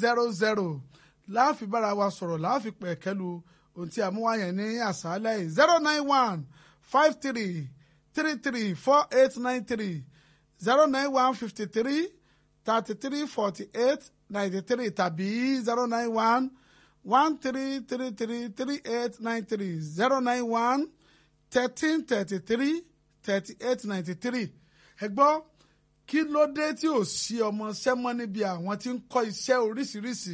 zero zero láàfin bára wa sọ̀rọ̀ láàfin pẹ̀kẹ́lu ohun tí a mú wá yẹn ní àṣálẹ́ yìí zero nine one five three three three four eight nine three zero nine one fifty three thirty three forty eight ninety three tàbí zero nine one one three three three three eight nine three zero nine one thirteen thirty three thirty eight ninety three ẹ gbọ́ kí ló dé tí ò sí ọmọ sẹ́mọ́ níbi àwọn tí ń kọ́ iṣẹ́ oríṣiríṣi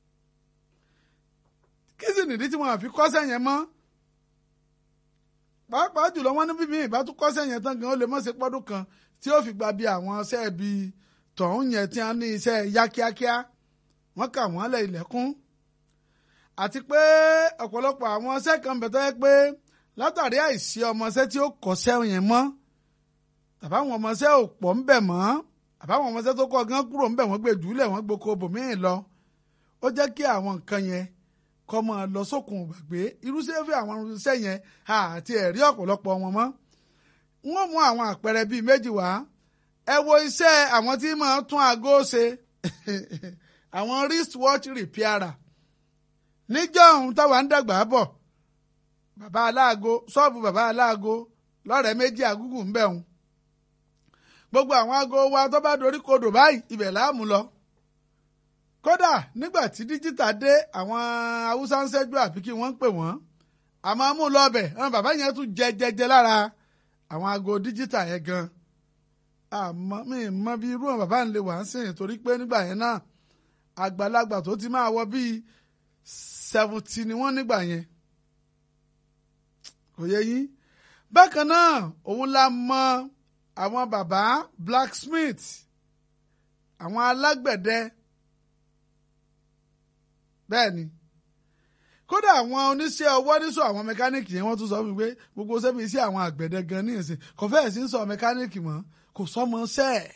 kí sì nìdí tí wọn àfi kọ́ṣẹ́ yẹn mọ́ pàápàá jùlọ wọn ní bíbí ìbá tún kọ́ṣẹ́ yẹn tán gan ó lè mọ̀ sí pọ́dún kan tí ó fi gba bí àwọn iṣẹ́ bí tọ̀hún yẹn tí wọ́n ní iṣẹ́ yá kíákíá wọ́n kà wọ́n lẹ̀ ilẹ̀kùn àti pé ọ̀pọ̀lọpọ̀ àwọn iṣẹ́ kan bẹ̀ tó yẹ pé látàrí àìsí ọmọọṣẹ́ tí ó kọ́ṣẹ́ yẹn mọ́ tàbáwọn ọmọọṣẹ́ ò pọ̀ ń bẹ̀ mọ́ àbáwọn ọmọọṣẹ́ tó kọ́ gan kúrò ń bẹ̀ wọ́n gbé jùlẹ̀ wọ́n gboko bòmíì lọ ó jẹ́ kí àwọn nǹkan yẹn kọ́ mọ́ ọ lọ sókun gbàgbé irúṣẹ́ fi àwọn irúṣẹ́ yẹn àti ẹ̀rí ọ̀pọ̀lọpọ̀ wọn mọ́ wọ́n mú àwọn àpẹẹrẹ bíi méjì wá ẹ wo iṣẹ́ àwọn tí máa tún aago ṣe àwọn wristwatch repairer níjọ́ ohun táwa ń dàgbà bọ̀ bàbá aláago ṣọ́ọ̀bù bàbá aláago lọ́rẹ̀ẹ́ méjì àgúgù ń bẹ̀ wọn gbogbo àwọn aago wa tó bá dorí kodò báyìí ibẹ̀ láàmú lọ kódà nígbà tí díjítà dé àwọn haúsá ń ṣẹ́jú àbí kí wọ́n ń pè wọ́n àmọ́ mú lọ bẹ̀ àwọn bàbá yẹn tún jẹ jẹjẹ lára àwọn aago díjítà yẹn gan àmọ́ mi mọ bí irú àwọn bàbá ń lè wà ń sìn torí pé nígbà yẹn náà àgbàlagbà tó ti máa wọ bíi seventy ni wọ́n nígbà yẹn kò yẹ yín bákan náà òun la mọ àwọn bàbá blacksmith àwọn alágbẹ̀dẹ bẹ́ẹ̀ ni kódà àwọn oníṣẹ́ ọwọ́ níṣọ àwọn mẹkáníìkì yẹn wọ́n tún sọ fún mi pé gbogbo sẹ́mi sí àwọn àgbẹ̀dẹ gan ní ìsìn kò fẹ́ẹ̀ sí ń sọ mẹkáníìkì mọ́ kò sọ́mọ ṣẹ́ ẹ̀.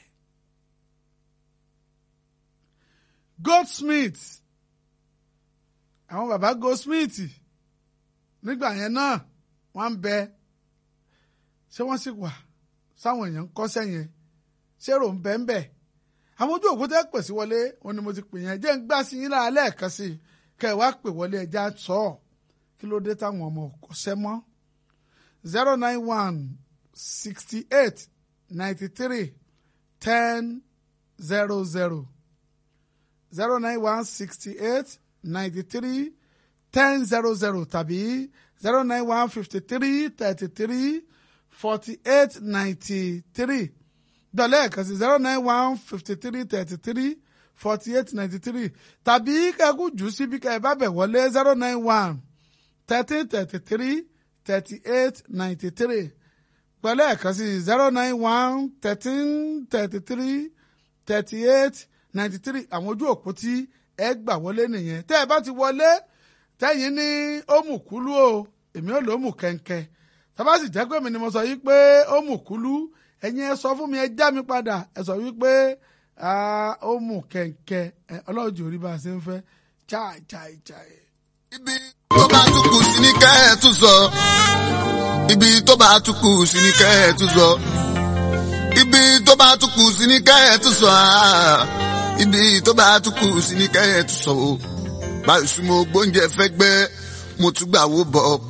goldsmith àwọn bàbá goldsmith nígbà yẹn náà wọ́n ń bẹ ṣé wọ́n sì wà sáwọn èèyàn ń kọ́ṣẹ́ yẹn ṣé rò ń bẹ ń bẹ̀ àwọn ojú òkúta pèsè wọlé wọn ni mo ti pè yẹn jẹ́ ń gbá sí yín lára lẹ́ẹ̀kan sí i kẹ́ ẹ̀ wá pè wọlé ẹja sọ ọ́ kí ló dé táwọn ọmọ kọ́ṣẹ́ mọ́ zero nine one sixty eight ninety three ten zero zero zero nine one sixty eight ninety three ten zero zero tàbí zero nine one fifty three thirty three forty eight ninety three dọ̀lẹ́ ẹ̀kan sí zero nine one fifty three thirty three forty eight ninety three tàbí kẹ́kù jù síbi kẹ́ ẹ bá bẹ̀ wọlé zero nine one thirteen thirty three thirty eight ninety three pẹ̀lú ẹ̀kan sí zero nine one thirteen thirty three thirty eight ninety three àwọn ojú òpó tí ẹ gbà wọlé nìyẹn tẹ́ ẹ bá ti wọlé tẹ́yìn ní ó mú kúlú o èmi ò lò ó mú kẹ̀ǹkẹ̀ tọ́ba sì jẹ́ pé mi ni mo sọ yìí pé ó mú kúlú ẹ̀yin ẹ sọ fún mi ẹ já mi padà ẹ sọ wípé ó mú kẹ̀ǹkẹ̀ ọlọ́ọ̀jì orí bá a ṣe ń fẹ́ chai chai chai. ibi tó bá tún kù sí ní kẹ́ ẹ̀ tún sọ ibi tó bá tún kù sí ní kẹ́ ẹ̀ tún sọ ibi tó bá tún kù sí ní kẹ́ ẹ̀ tún sọ ibi tó bá tún kù sí ní kẹ́ ẹ̀ tún sọ o báyìí sùn mo gbóúnjẹ fẹ́ gbẹ́ mo tún gbà wó bọ̀